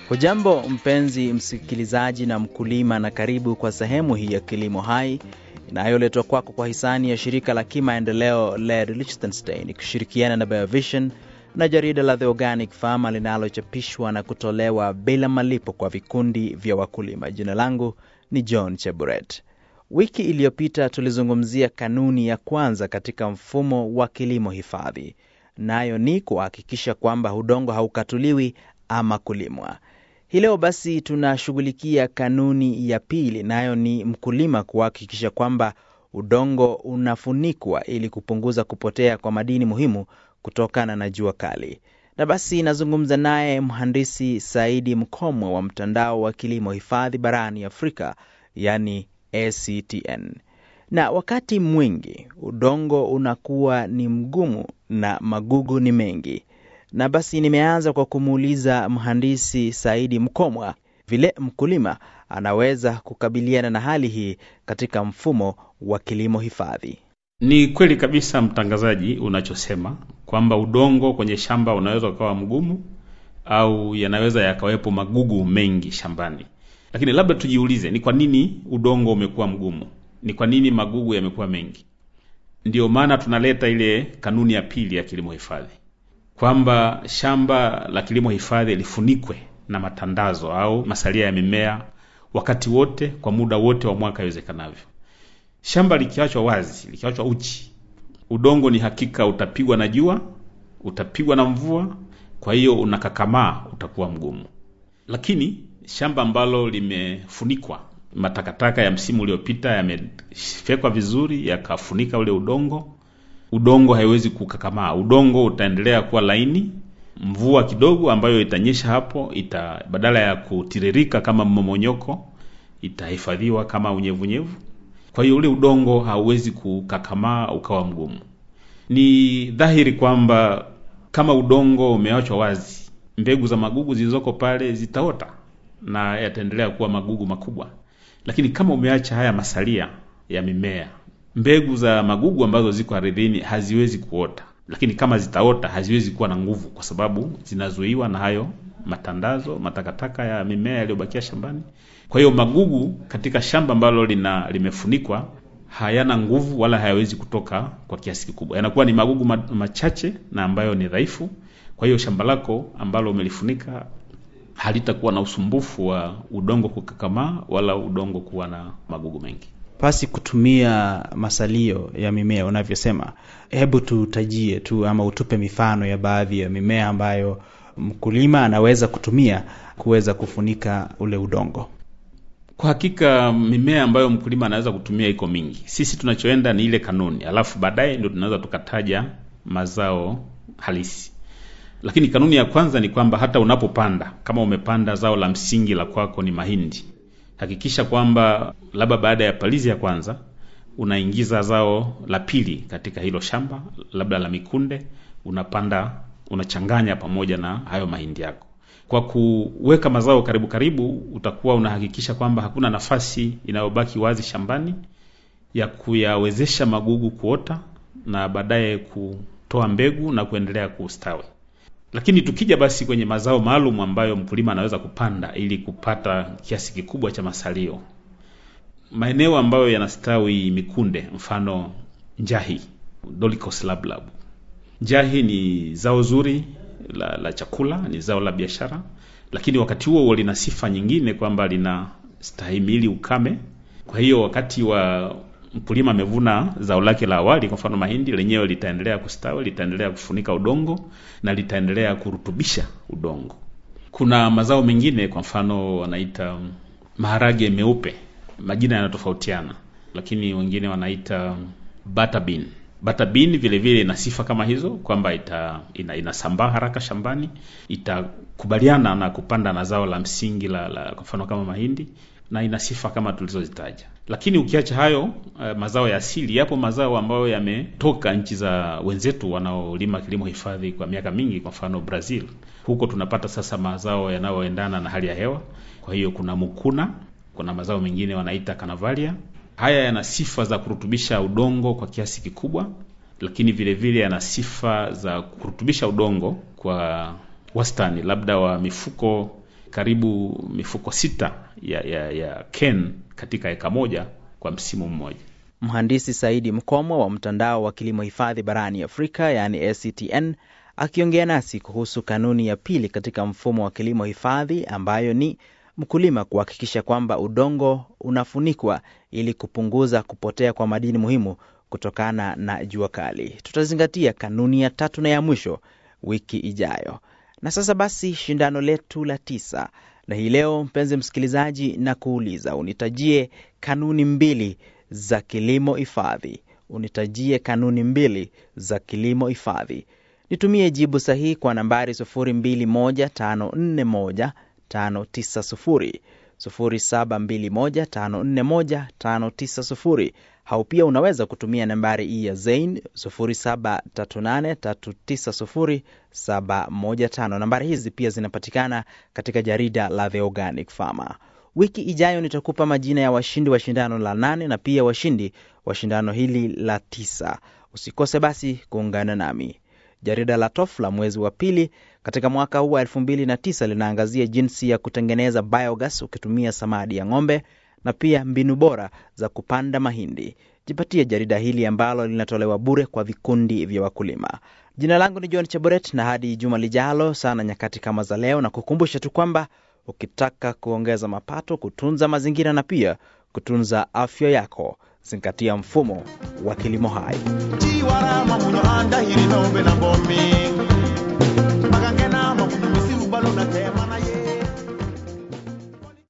Hujambo mpenzi msikilizaji na mkulima, na karibu kwa sehemu hii ya Kilimo Hai inayoletwa kwako kwa hisani ya shirika la kimaendeleo LED Liechtenstein ikishirikiana na BioVision na jarida la The Organic Farmer linalochapishwa na kutolewa bila malipo kwa vikundi vya wakulima. Jina langu ni John Cheburet. Wiki iliyopita tulizungumzia kanuni ya kwanza katika mfumo wa kilimo hifadhi, nayo ni kuhakikisha kwamba udongo haukatuliwi ama kulimwa. Hii leo basi tunashughulikia kanuni ya pili, nayo ni mkulima kuhakikisha kwamba udongo unafunikwa ili kupunguza kupotea kwa madini muhimu kutokana na jua kali. Na basi nazungumza naye mhandisi Saidi Mkomwe wa mtandao wa kilimo hifadhi barani Afrika, yani ACTN. Na wakati mwingi udongo unakuwa ni mgumu na magugu ni mengi na basi nimeanza kwa kumuuliza mhandisi Saidi Mkomwa vile mkulima anaweza kukabiliana na hali hii katika mfumo wa kilimo hifadhi. Ni kweli kabisa mtangazaji, unachosema kwamba udongo kwenye shamba unaweza ukawa mgumu au yanaweza yakawepo magugu mengi shambani, lakini labda tujiulize, ni kwa nini udongo umekuwa mgumu? Ni kwa nini magugu yamekuwa mengi? Ndiyo maana tunaleta ile kanuni ya pili ya kilimo hifadhi kwamba shamba la kilimo hifadhi lifunikwe na matandazo au masalia ya mimea wakati wote, kwa muda wote wa mwaka iwezekanavyo. Shamba likiachwa wazi, likiachwa uchi, udongo ni hakika utapigwa na jua, utapigwa na mvua, kwa hiyo unakakamaa, utakuwa mgumu. Lakini shamba ambalo limefunikwa, matakataka ya msimu uliopita yamefekwa vizuri, yakafunika ule udongo udongo haiwezi kukakamaa. Udongo utaendelea kuwa laini. Mvua kidogo ambayo itanyesha hapo ita badala ya kutiririka kama mmomonyoko, itahifadhiwa kama unyevunyevu. Kwa hiyo ule udongo hauwezi kukakamaa ukawa mgumu. Ni dhahiri kwamba kama udongo umeachwa wazi, mbegu za magugu zilizoko pale zitaota na yataendelea kuwa magugu makubwa. Lakini kama umeacha haya masalia ya mimea mbegu za magugu ambazo ziko ardhini haziwezi kuota, lakini kama zitaota haziwezi kuwa na nguvu, kwa sababu zinazuiwa na hayo matandazo, matakataka ya mimea yaliyobakia shambani. Kwa hiyo magugu katika shamba ambalo lina limefunikwa hayana nguvu wala hayawezi kutoka kwa kiasi kikubwa, yanakuwa ni magugu machache na ambayo ni dhaifu. Kwa hiyo shamba lako ambalo umelifunika halitakuwa na usumbufu wa udongo kukakamaa wala udongo kuwa na magugu mengi pasi kutumia masalio ya mimea unavyosema. Hebu tutajie tu ama utupe mifano ya baadhi ya mimea ambayo mkulima anaweza kutumia kuweza kufunika ule udongo. Kwa hakika mimea ambayo mkulima anaweza kutumia iko mingi. Sisi tunachoenda ni ile kanuni, alafu baadaye ndio tunaweza tukataja mazao halisi. Lakini kanuni ya kwanza ni kwamba hata unapopanda, kama umepanda zao la msingi la kwako ni mahindi hakikisha kwamba labda baada ya palizi ya kwanza unaingiza zao la pili katika hilo shamba, labda la mikunde, unapanda unachanganya pamoja na hayo mahindi yako. Kwa kuweka mazao karibu karibu, utakuwa unahakikisha kwamba hakuna nafasi inayobaki wazi shambani ya kuyawezesha magugu kuota na baadaye kutoa mbegu na kuendelea kustawi. Lakini tukija basi kwenye mazao maalum ambayo mkulima anaweza kupanda ili kupata kiasi kikubwa cha masalio, maeneo ambayo yanastawi mikunde, mfano njahi, Dolichos lablab. Njahi ni zao zuri la, la chakula, ni zao la biashara, lakini wakati huo huo lina sifa nyingine kwamba lina stahimili ukame. Kwa hiyo wakati wa mkulima amevuna zao lake la awali, kwa mfano mahindi, lenyewe litaendelea kustawi, litaendelea kufunika udongo na litaendelea kurutubisha udongo. Kuna mazao mengine, kwa mfano wanaita maharage meupe, majina yanatofautiana, lakini wengine wanaita butter bean. Butter bean vile vile ina sifa kama hizo kwamba ita ina, inasambaa haraka shambani, itakubaliana na kupanda na zao la msingi la, la kwa mfano kama mahindi na ina sifa kama tulizozitaja. Lakini ukiacha hayo uh, mazao ya asili, yapo mazao ambayo yametoka nchi za wenzetu wanaolima kilimo hifadhi kwa miaka mingi, kwa mfano Brazil. Huko tunapata sasa mazao yanayoendana na hali ya hewa. Kwa hiyo kuna mukuna, kuna mazao mengine wanaita canavalia. Haya yana sifa za kurutubisha udongo kwa kiasi kikubwa, lakini vile vile yana sifa za kurutubisha udongo kwa wastani, labda wa mifuko karibu mifuko sita ya, ya, ya ken katika eka moja kwa msimu mmoja. Mhandisi Saidi Mkomo wa mtandao wa kilimo hifadhi barani Afrika yaani ACTN akiongea nasi kuhusu kanuni ya pili katika mfumo wa kilimo hifadhi ambayo ni mkulima kuhakikisha kwamba udongo unafunikwa ili kupunguza kupotea kwa madini muhimu kutokana na jua kali. Tutazingatia kanuni ya tatu na ya mwisho wiki ijayo. Na sasa basi, shindano letu la tisa, na hii leo, mpenzi msikilizaji, na kuuliza unitajie kanuni mbili za kilimo hifadhi. Unitajie kanuni mbili za kilimo hifadhi. Nitumie jibu sahihi kwa nambari 021541 590 0721541590 au pia unaweza kutumia nambari hii ya Zain 0738390715. Nambari hizi pia zinapatikana katika jarida la The Organic Farmer. Wiki ijayo nitakupa majina ya washindi wa shindano la nane na pia washindi wa shindano hili la tisa. Usikose basi kuungana nami. Jarida la TOF la mwezi wa pili katika mwaka huu wa 2009 linaangazia jinsi ya kutengeneza biogas ukitumia samadi ya ng'ombe na pia mbinu bora za kupanda mahindi. Jipatie jarida hili ambalo linatolewa bure kwa vikundi vya wakulima. Jina langu ni John Chaboret, na hadi juma lijalo sana nyakati kama za leo, na kukumbusha tu kwamba ukitaka kuongeza mapato, kutunza mazingira na pia kutunza afya yako, zingatia mfumo wa kilimo hai. chiwarama muno andahiri nombe na bomi magangena makudu misiru balu na tema na